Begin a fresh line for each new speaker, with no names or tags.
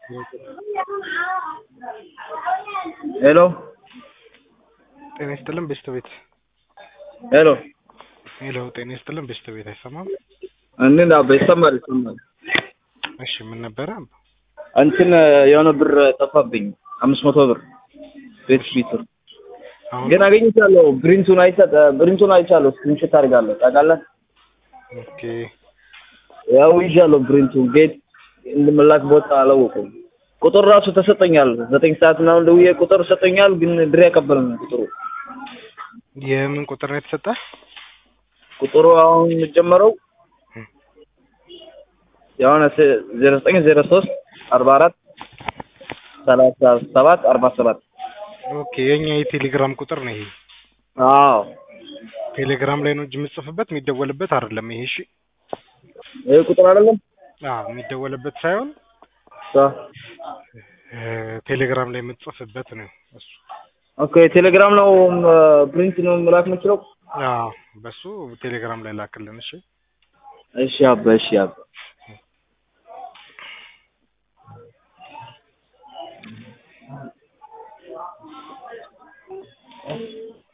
ሄሎ
ጤና ይስጥልን በሽታ ቤት
ሄሎ
ሄሎ ጤና ይስጥልን በሽታ ቤት አይሰማም?
እንዴት አባ ይሰማል ይሰማል።
እሺ ምን ነበረ?
እንትን የሆነ ብር ጠፋብኝ አምስት መቶ ብር ቤት ፊት
አሁን
ግን አገኝቻለሁ። ብሪንቱን አይሰጥ ብሪንቱን አይቻለሁ። ስክሪንሾት አድርጋለሁ ታውቃለህ።
ኦኬ
ያው ይዣለሁ ብሪንቱን ቤት እንድመላክ ቦታ አላወቁም። ቁጥር ራሱ ተሰጠኛል። ዘጠኝ ሰዓት ምናምን ደውዬ ቁጥር ሰጠኛል፣ ግን ድሬ ያቀበልን ቁጥሩ
የምን ቁጥር ነው የተሰጠ?
ቁጥሩ አሁን የጀመረው የሆነ ዜሮ ዘጠኝ ዜሮ ሶስት አርባ አራት ሰላሳ ሰባት አርባ ሰባት
ኦኬ የኛ የቴሌግራም ቁጥር ነው ይሄ።
አዎ
ቴሌግራም ላይ ነው እንጂ የምጽፍበት የሚደወልበት አይደለም ይሄ። እሺ
ይህ ቁጥር አይደለም።
አዎ የሚደወልበት ሳይሆን
አ-
እ፣ ቴሌግራም ላይ የምትጽፍበት ነው እሱ።
ኦኬ ቴሌግራም ነው ፕሪንት ነው መላክ የምችለው።
አዎ በሱ ቴሌግራም ላይ ላክልን። እሺ
እሺ አባ እሺ አባ